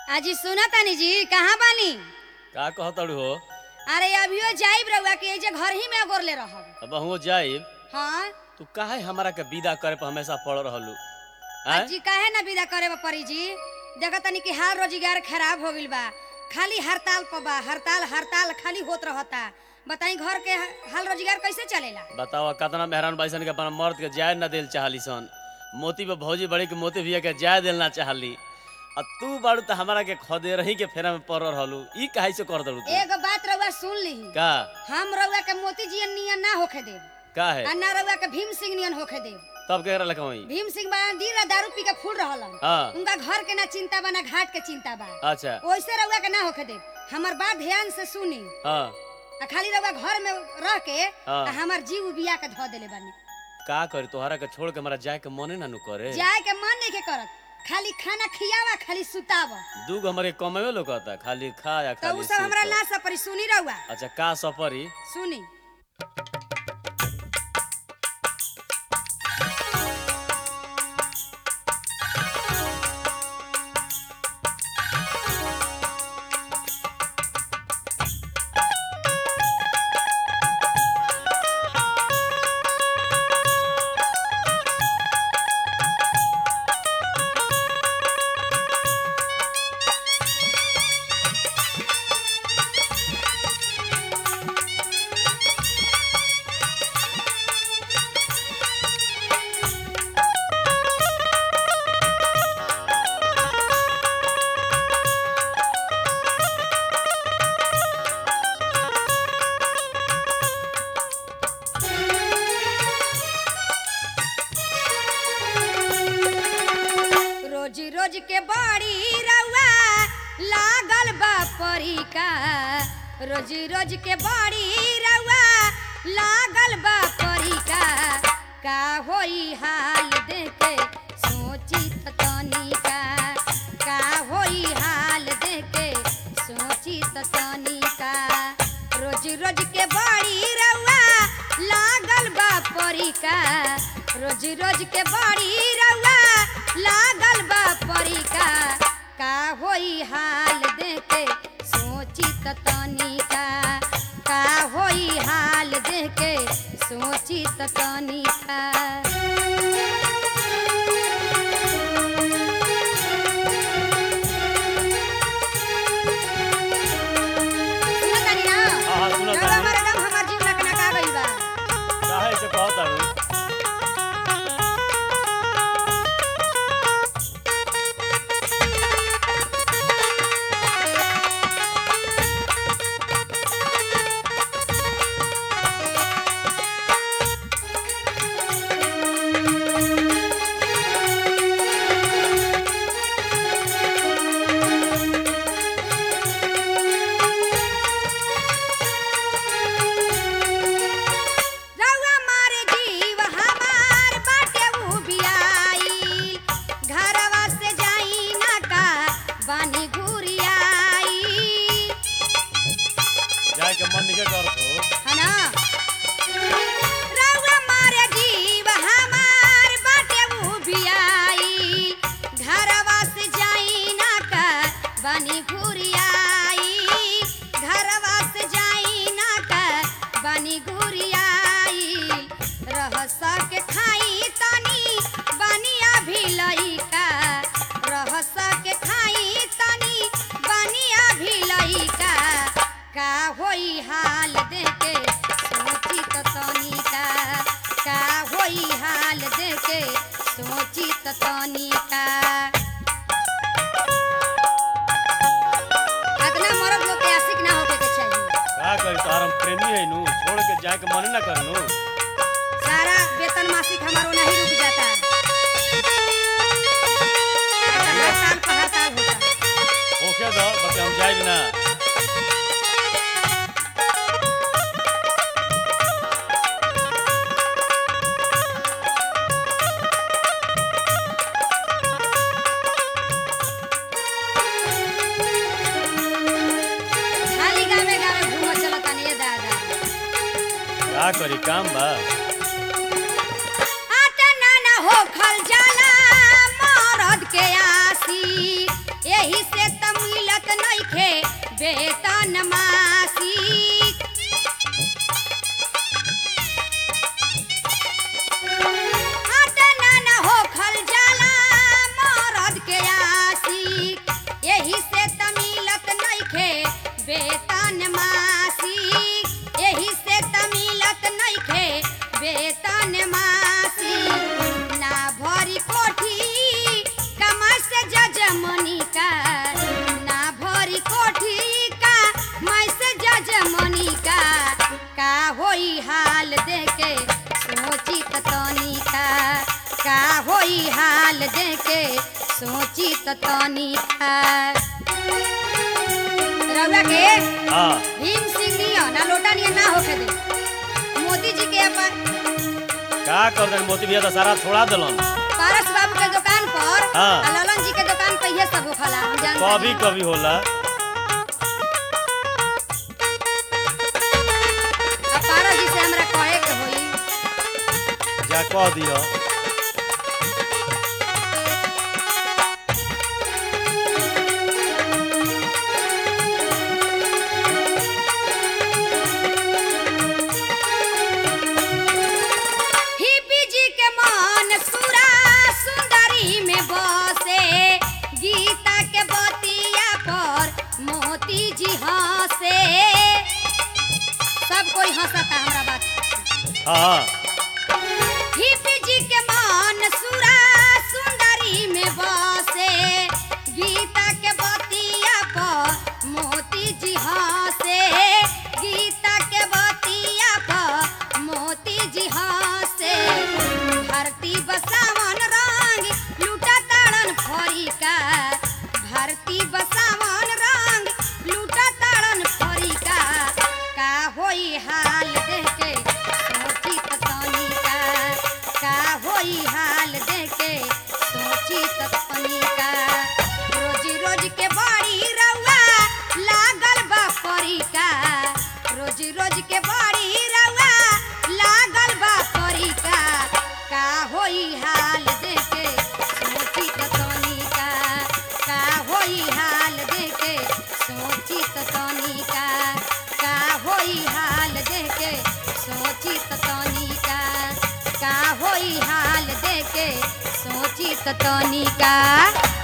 अजी सुना तानी जी कहाँ बानी का कहतड़ू हो अरे अभियो जाइब रहुआ के एजे घर ही में गोरले रहब अब हुओ जाइब हाँ तू काहे हमरा के विदा करे पर हमेशा पड़ रहलू आय अजी काहे ना विदा करे बा परी जी देखा तनी कि हाल रोजगार खराब हो गइल बा खाली हड़ताल पर बा हड़ताल हड़ताल खाली होत रहता बताई घर के हाल रोजगार कैसे चलेला बताओ कतना मेहरान बाइसन के अपना मर्द के जाय न देल चाहली सन मोती पे भौजी बड़ी के मोती भैया के जाय देल ना चाहली आ तू बाड़ू त हमरा के खदे रही के फेरा में पड़ रहलू ई काहे से कर दड़ू तू एगो बात रहुआ सुन ली का हम रहुआ के मोती जी नियन ना होखे देब का है आ ना रहुआ के भीम सिंह नियन होखे देब तब के रहा लखवई भीम सिंह बा दिन रात दारू पी के फूल रहलन हाँ उनका घर के ना चिंता बा ना घाट के चिंता बा अच्छा वैसे रहुआ के ना होखे दे हमर बात ध्यान से सुनी हाँ आ खाली रहुआ घर में रह के हाँ। आ हमर जीव बिया के धो देले बानी का करी तोहरा के छोड़ के हमरा जाए के मने ना नु करे जाए के मन नहीं के करत खाली खाना खियावा खाली सुतावा दू गो हमारे कमेवे लोग कहता खाली खा या तो खाली उ सब हमरा सुत। ना सपरी सुनी रहुआ अच्छा का सफरी सुनी रोज रोज के बड़ी रउआ लागल बा परी का रोज रोज के बड़ी रउआ लागल बा परी का का होई हाल देखे सोची त तनी का का होई हाल देखे सोची त तनी का रोज रोज के बड़ी रउआ लागल बा परी का रोज रोज के बड़ी रउआ लागल बा परी का का होई हाल देखे सोची त तनी का का होई हाल देखे सोची त तनी का सुनत तानी ना? हाँ, हाँ, सुनत रउआ तानी। हमारे दम हमार जीव लकना का गइल बा काहे से कहतड़ू रउआ मारे जीव हमार बाटे उ बियाई घरवा से जाई ना का बानी घुरियाई जाए के मन निके करत हो है ना रउआ मारे जीव हमार बाटे उ बियाई घरवा से जाई ना का बानी घुरियाई घरवा से जाई ना का बानी घुरियाई रह सके खाई तनी बनिया भी लइका रह सके खाई तनी बनिया भी लइका का होई हाल देखे सोची त तनी का का होई हाल देखे सोची त तनी का अगला मर्द लोग के आशिक ना होके के चाहिए का करी तोहर हम प्रेमी है नु छोड़ के जाए के मने ना करनु सारा वेतन मासिक हमारो नहीं रुक जाता हर साल का हर साल होता ओके दो बस हम जाए ना खाली गावे गावे घूम चलता नहीं दादा का करी काम बा आता ना ना हो खल जाला मरद के आसी यही से त होई हाल देके सोची त तनी था रउआ के हाँ भीम सिंह नियन ना लोटा नियन ना होके दे मोदी जी के अपन का कर दे मोती भैया तो सारा छोड़ा दिलन पारस बाबू के दुकान पर हाँ। आ ललन जी के दुकान पे ये सब होखला हम जानते कभी हैं। कभी होला अब पारस जी से हमरा कहे के होई जा कह दियो हिपी जी के मन सुरा सुंदरी में बसे गीता के बतिया पर मोती जी हंसे सब कोई हंसता हमरा बात हाँ हिपी जी के मन सुरा सुंदरी में बसे गीता के बतिया पर मोती जी हंसे गीता के बतिया पर मोती जी हंसे धरती बसावन रंग लूटा ताड़न फरिका धरती बसावन रंग लूटा ताड़न फरिका का होई हाल देखे सोची त तनिका का होई हाल देखे सोची त तनिका रोज रोज के बड़ी रउआ लागल बा परिका रोज रोज के बड़ी रउआ लागल बा परिका का होई हाल देखे सोची त तनिका का होई हाल देखे सोची त तनिका का होई हाल देखे सोची त तनिका का होई हाल देखे सोची त तनिका